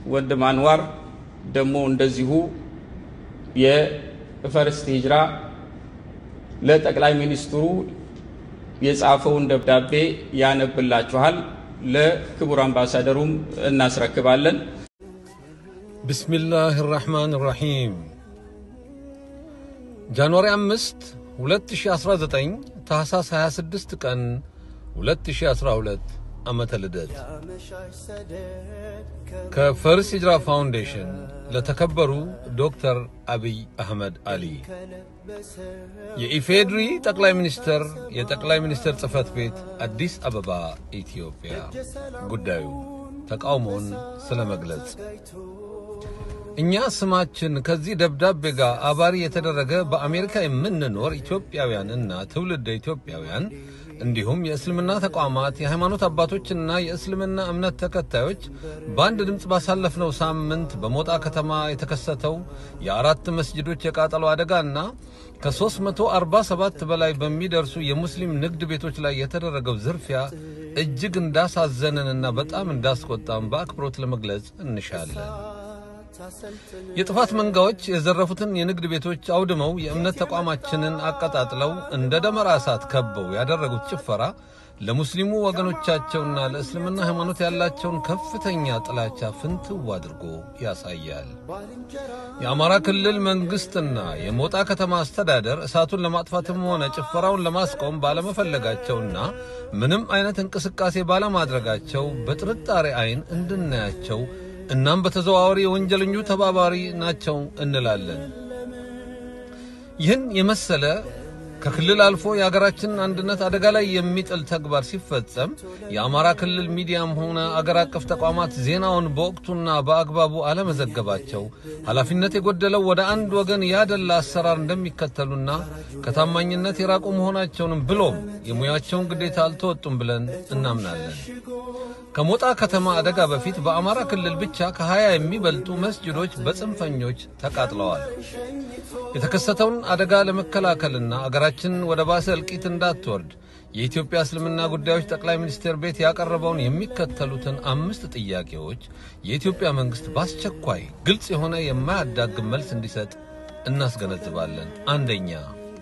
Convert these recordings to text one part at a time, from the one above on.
ወንድም አንዋር ደግሞ እንደዚሁ የፈርስት ሂጅራ ለጠቅላይ ሚኒስትሩ የጻፈውን ደብዳቤ ያነብላችኋል። ለክቡር አምባሳደሩም እናስረክባለን። ቢስሚላህ ራሕማን ራሒም ጃንዋሪ 5 2019 ታህሳስ 26 ቀን 2012 ዓመተ ልደት ከፈርስ ሂጅራ ፋውንዴሽን ለተከበሩ ዶክተር አብይ አህመድ አሊ የኢፌድሪ ጠቅላይ ሚኒስትር የጠቅላይ ሚኒስትር ጽህፈት ቤት አዲስ አበባ ኢትዮጵያ ጉዳዩ ተቃውሞን ስለ መግለጽ እኛ ስማችን ከዚህ ደብዳቤ ጋር አባሪ የተደረገ በአሜሪካ የምንኖር ኢትዮጵያውያንና ትውልደ ኢትዮጵያውያን እንዲሁም የእስልምና ተቋማት የሃይማኖት አባቶችና የእስልምና እምነት ተከታዮች በአንድ ድምፅ ባሳለፍነው ሳምንት በሞጣ ከተማ የተከሰተው የአራት መስጅዶች የቃጠሎ አደጋና ከ347 በላይ በሚደርሱ የሙስሊም ንግድ ቤቶች ላይ የተደረገው ዝርፊያ እጅግ እንዳሳዘነንና በጣም እንዳስቆጣም በአክብሮት ለመግለጽ እንሻለን። የጥፋት መንጋዎች የዘረፉትን የንግድ ቤቶች አውድመው የእምነት ተቋማችንን አቀጣጥለው እንደ ደመራ እሳት ከበው ያደረጉት ጭፈራ ለሙስሊሙ ወገኖቻቸውና ለእስልምና ሃይማኖት ያላቸውን ከፍተኛ ጥላቻ ፍንትው አድርጎ ያሳያል። የአማራ ክልል መንግሥትና የሞጣ ከተማ አስተዳደር እሳቱን ለማጥፋትም ሆነ ጭፈራውን ለማስቆም ባለመፈለጋቸውና ምንም አይነት እንቅስቃሴ ባለማድረጋቸው በጥርጣሬ አይን እንድናያቸው እናም በተዘዋዋሪ የወንጀለኞቹ ተባባሪ ናቸው እንላለን። ይህን የመሰለ ከክልል አልፎ የሀገራችንን አንድነት አደጋ ላይ የሚጥል ተግባር ሲፈጸም የአማራ ክልል ሚዲያም ሆነ አገር አቀፍ ተቋማት ዜናውን በወቅቱና በአግባቡ አለመዘገባቸው ኃላፊነት የጎደለው ወደ አንድ ወገን ያደላ አሰራር እንደሚከተሉና ከታማኝነት የራቁ መሆናቸውንም ብሎም የሙያቸውን ግዴታ አልተወጡም ብለን እናምናለን። ከሞጣ ከተማ አደጋ በፊት በአማራ ክልል ብቻ ከሀያ የሚበልጡ መስጅዶች በጽንፈኞች ተቃጥለዋል። የተከሰተውን አደጋ ለመከላከልና አገራችን ወደ ባሰ እልቂት እንዳትወርድ የኢትዮጵያ እስልምና ጉዳዮች ጠቅላይ ሚኒስቴር ቤት ያቀረበውን የሚከተሉትን አምስት ጥያቄዎች የኢትዮጵያ መንግሥት በአስቸኳይ ግልጽ የሆነ የማያዳግም መልስ እንዲሰጥ እናስገነዝባለን። አንደኛ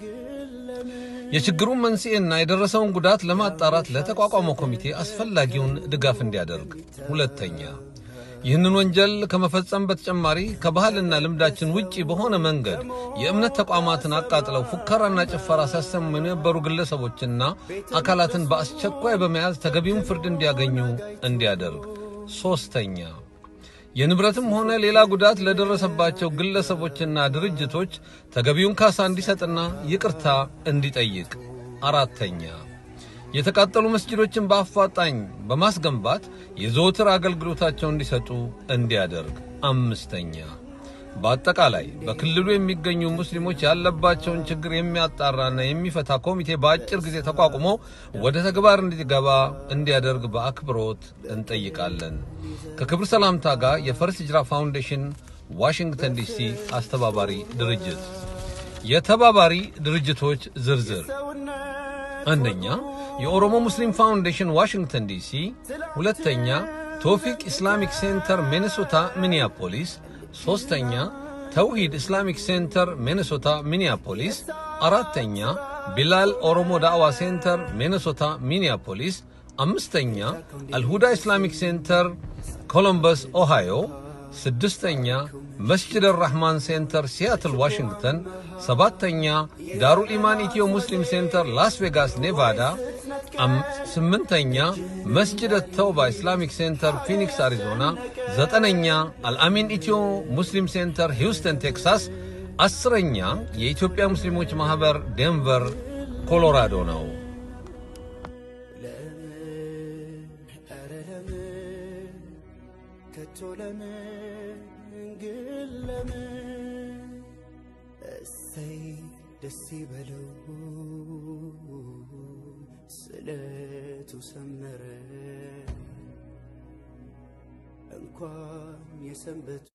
የችግሩን መንስኤና የደረሰውን ጉዳት ለማጣራት ለተቋቋመው ኮሚቴ አስፈላጊውን ድጋፍ እንዲያደርግ። ሁለተኛ ይህንን ወንጀል ከመፈጸም በተጨማሪ ከባህልና ልምዳችን ውጪ በሆነ መንገድ የእምነት ተቋማትን አቃጥለው ፉከራና ጭፈራ ሲያሰሙ የነበሩ ግለሰቦችና አካላትን በአስቸኳይ በመያዝ ተገቢውን ፍርድ እንዲያገኙ እንዲያደርግ። ሦስተኛ የንብረትም ሆነ ሌላ ጉዳት ለደረሰባቸው ግለሰቦችና ድርጅቶች ተገቢውን ካሳ እንዲሰጥና ይቅርታ እንዲጠይቅ። አራተኛ የተቃጠሉ መስጅዶችን በአፋጣኝ በማስገንባት የዘወትር አገልግሎታቸውን እንዲሰጡ እንዲያደርግ። አምስተኛ በአጠቃላይ በክልሉ የሚገኙ ሙስሊሞች ያለባቸውን ችግር የሚያጣራና የሚፈታ ኮሚቴ በአጭር ጊዜ ተቋቁሞ ወደ ተግባር እንዲገባ እንዲያደርግ በአክብሮት እንጠይቃለን። ከክብር ሰላምታ ጋር የፈርስ ሂጅራ ፋውንዴሽን ዋሽንግተን ዲሲ አስተባባሪ ድርጅት። የተባባሪ ድርጅቶች ዝርዝር አንደኛ የኦሮሞ ሙስሊም ፋውንዴሽን ዋሽንግተን ዲሲ፣ ሁለተኛ ቶፊቅ ኢስላሚክ ሴንተር ሚኔሶታ ሚኒያፖሊስ፣ ሦስተኛ ተውሂድ ኢስላሚክ ሴንተር ሚኔሶታ ሚኒያፖሊስ፣ አራተኛ ቢላል ኦሮሞ ዳዕዋ ሴንተር ሚኔሶታ ሚኒያፖሊስ፣ አምስተኛ አልሁዳ ኢስላሚክ ሴንተር ኮሎምበስ ኦሃዮ፣ ስድስተኛ መስጅድ ራህማን ሴንተር ሲያትል ዋሽንግተን፣ ሰባተኛ ዳሩል ኢማን ኢትዮ ሙስሊም ሴንተር ላስ ቬጋስ ኔቫዳ፣ ስምንተኛ መስጅድ ተውባ ኢስላሚክ ሴንተር ፊኒክስ አሪዞና፣ ዘጠነኛ አልአሚን ኢትዮ ሙስሊም ሴንተር ሂውስተን ቴክሳስ፣ አስረኛ የኢትዮጵያ ሙስሊሞች ማኅበር ዴንቨር ኮሎራዶ ነው። እሰይ ደስ ይበለው ስለቱ ሰመረ እንኳን የሰንበቱ